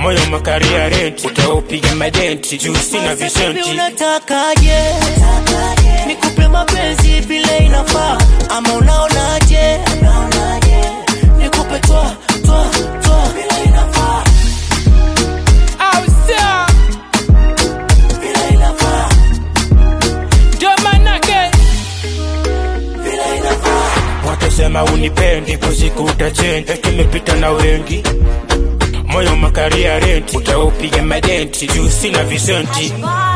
moyo makaria rent utaupiga madenti juu sina Baby, visenti unatakaje nikupe mapenzi vile inafaa ama unaonaje nikupe twa twa twa vile inafaa Au sio? vile inafaa Ndio manake vile inafaa watasema unipendi kusiku utachenja tumepita na wengi moyo makaria rent utaupiga madenti juu sina visenti Bye.